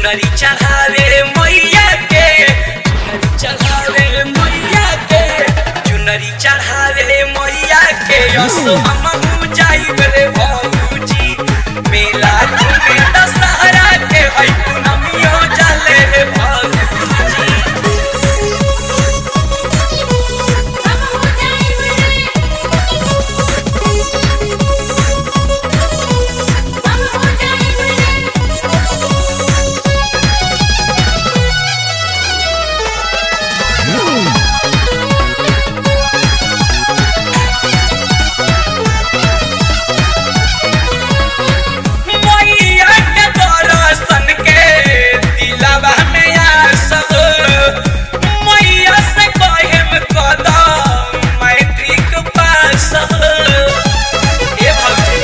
चुनरी चढ़ावे मैया के चुनरी चढ़ावे मैया के चुनरी चढ़ावे मैया के असो हमहू जाइब रे भौजी मेला घूमे दशहरा के है पूनमियो चले रे भौजी हम हो जाइब रे हम हो जाइब रे मैया के दर्शन के दिलवा में आसब मैया से कहम कदम मैट्रिक पास ए भौजी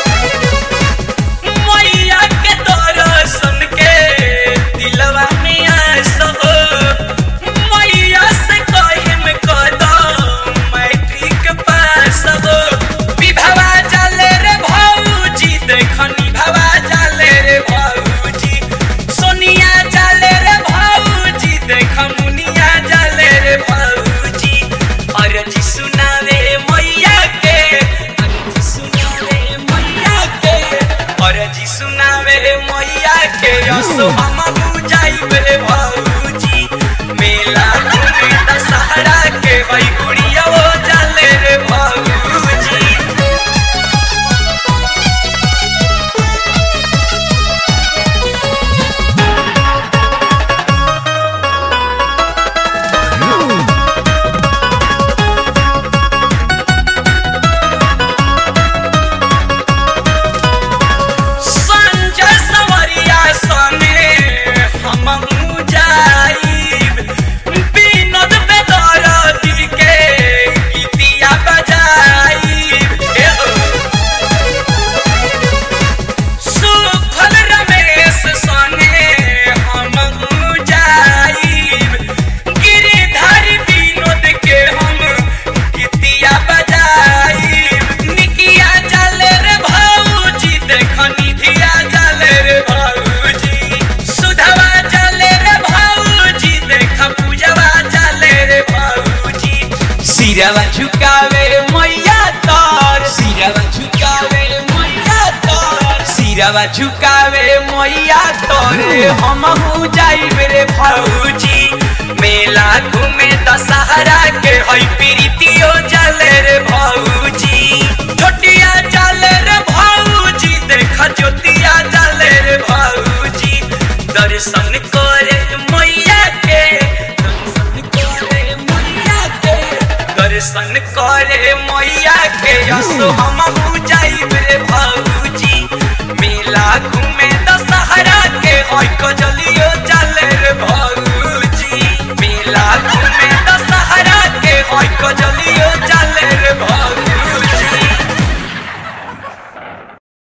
मैया के दर्शन के दिलवा में आसब मैया से कहम कदम मैट्रिक पास विभवा चले रे भौजी देखनी भवा चले रे भौजी सोनिया चले रे भौजी देख मुनिया चले रे भौजी अरजी सुनावे मैया के अरजी सुनावे मैया के अरजी सुनावे मैया के असो हम जाइब रे भौजी मेला घूमे दशहरा के वही गुड़िया वो चले रे भौजी संजय सवरिया सने हमहू जाइब विनोद बेदरदी के गीतिया बजाइब हे हो। सुखल रमेश सने हमहू जाइब गिरिधर विनोद के हम गीतिया बजाइब निकिया चले रे भौजी देख निधिया चले रे भौजी सुधवा चले रे भौजी देख पूजवा चले रे भौजी सिरवा झुकावे मैया तार सिरवा झुकावे मैया तार सिरवा झुकावे मैया तोरे हमहू जाइब रे भौजी मेला घूमे दशहरा के हई प्रीतियो चले रे भौजी छोटिया चले रे भौजी देख ज्योतिया चले रे भौजी दर्शन करे मैया के दर्शन करे मैया के दर्शन करे मैया के असो हमहू जाइब रे